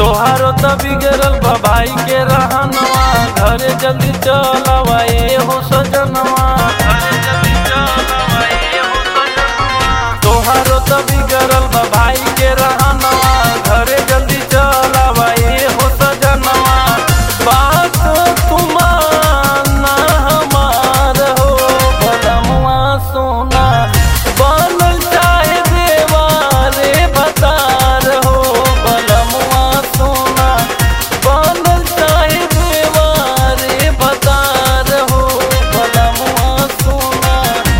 तोहारो त बिगड़ल बा भाई के रहनवा घरे जल्दी चलवा ए हो सजनवा घरे जल्दी चलवा ए हो सजनवा तोहारो त बिगड़ल बा भाई के रहनवा घरे जल्दी चलवा ए हो सजनवा बात तुमाना हमार हो भलमुआ सोना बनल चाहे देवारे बतार हो भलमुआ सोना बनल चाहे देवारे बतार हो भलमुआ सोना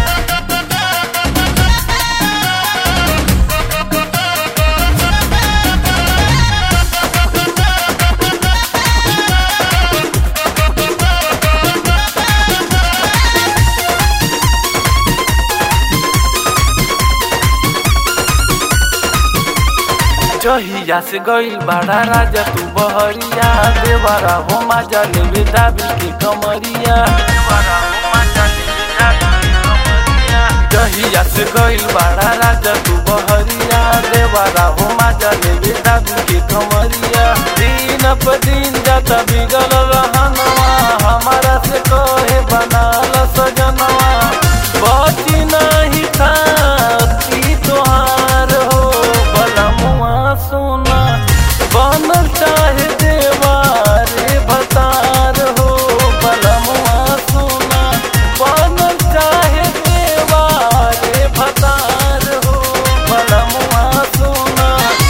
जहिया से गईल बड़ा राजा तू बहरिया देवरा हो माजा लेवे दाबी के कमरिया देवरा हो माजा लेवे दाबी के कमरिया जहिया से गईल बड़ा राजा तू बहरिया देवरा हो माजा लेवे दाबी के कमरिया दिन प दिन जाता बिगल रहनवा हमारा से कहे बनाल सजनवा बची नहीं खाती तोहार हो बलमुआ सोना बनल चाहे देवारे भतार हो बलमुआ सोना बनल चाहे देवारे भतार हो बलमुआ सोना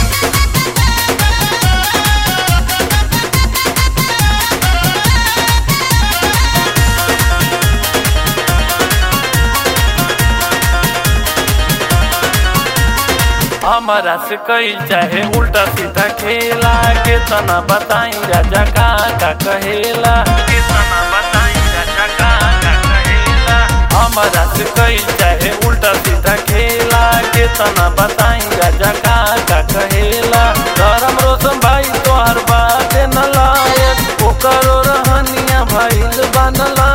हमारा से कई चाहे उल्टा सीधा खेला के तना बताई राजा का का कहेला के तना बताई राजा का का कहेला हमारा से कई चाहे उल्टा सीधा खेला के तना बताई राजा का का कहेला धर्म रोशन भाई तोहर बात न लायक ओकरो रहनिया भइल बनला